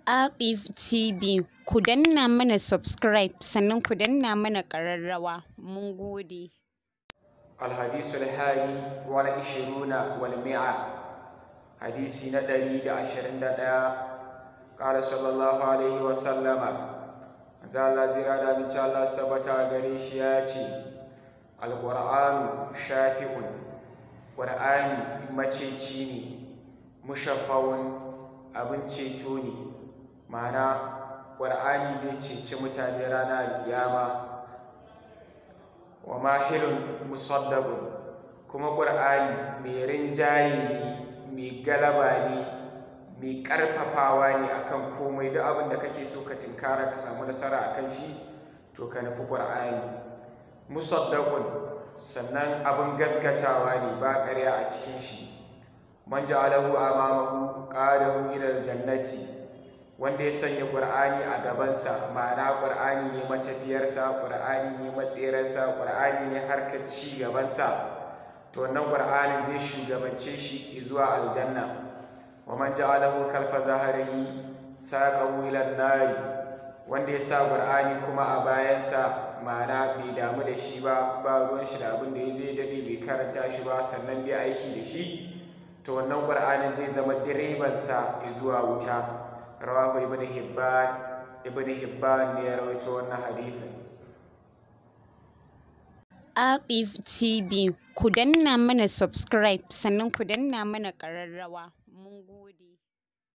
Aqif TV ku danna mana subscribe sannan ku danna mana ƙararrawa mun gode. الحديث الهادي والعشرون والمئة حديث ندري دا عشرين دا قال صلى الله عليه وسلم زال زيرا دا من الله سبتا غريش ياتي القرآن شافع قرآن مچيچيني مشفع abin ceto ne ma'ana ƙwar'ani zai ceci mutane ranar alkiyama wa mahilun musaddaqun kuma ƙur'ani mai rinjaye ne mai galaba ne mai ƙarfafawa ne akan komai duk abin da kake so ka tinkara ka samu nasara akan shi to ka nufi ƙur'ani musaddaqun sannan abin gaskatawa ne ba ƙarya a cikin shi man ja'alahu amamahu qadahu ila aljannati wanda ya sanya ƙur'ani a gabansa ma'ana ƙur'ani ne matafiyarsa ƙur'ani ne matserarsa ƙur'ani ne harkar ci gabansa to wannan ƙur'ani zai shugabance shi zuwa aljanna wa man ja'alahu kalfa zaharihi saqahu ila nari wanda ya sa ƙur'ani kuma a bayansa ma'ana bai damu da shi ba ba ruwan shi da abin da ya zai daɗe bai karanta shi ba sannan bai aiki da shi to wannan ƙur'ani zai zama direbansa zuwa wuta rawahu ibn hibban ibn hibban ne ya rawaito wannan hadithin Aqif TV ku danna mana subscribe sannan ku danna mana ƙararrawa mun gode.